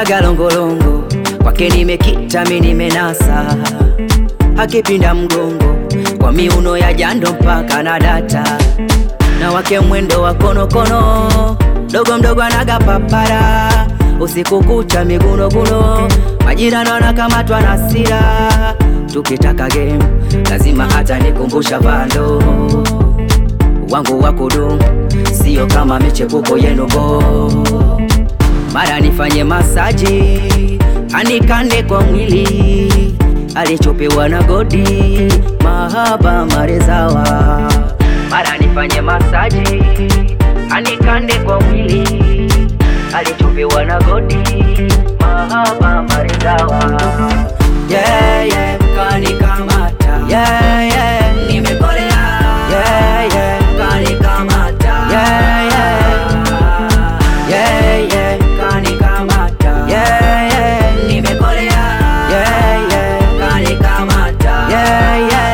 anaga longolongo kwake nimekita mi nimenasa akipinda mgongo kwa miuno ya jando mpaka na data na wake mwendo wa konokono dogo mdogo anaga papara usiku kucha migunoguno majirani wanakamatwa na sira tukitaka game lazima hata nikumbusha vando wangu wa kudumu sio kama michepuko yenu bo mara nifanye masaji anikande kwa mwili alichopewa na godi mahaba marezawa mara nifanye masaji anikande kwa mwili alichopewa na godi mahaba marezawa yeah, yeah, kanikamata yeah, yeah, nimekolea yeah, yeah, kanikamata yeah, yeah, yeah, yeah, kanikamata yeah, yeah, nimekolea yeah, yeah, kanikamata yeah, yeah.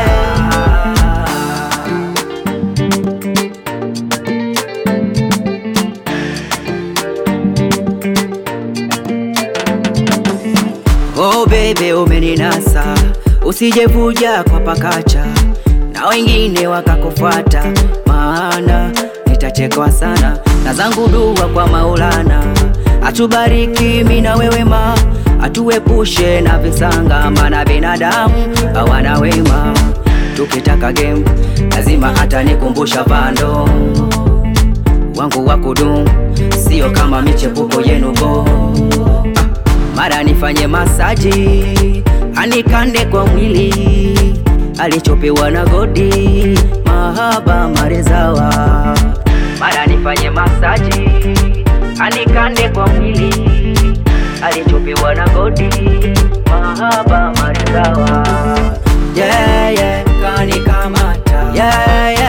Oh bebe umeninasa, usijevuja kwa pakacha na wengine wakakufuata, maana nitachekwa sana na zangu dua kwa Maulana, atubariki mimi na wewe ma, atuepushe na visanga, maana binadamu hawana wema. Tukitaka game lazima hata nikumbusha vando wangu wa kudumu, sio kama michepuko yenu bo mara nifanye masaji anikande kwa mwili alichopewa na godi mahaba marezawa mara nifanye masaji anikande kwa mwili alichopewa na godi mahaba marezawa yeah, yeah, kanikamata yeah, yeah.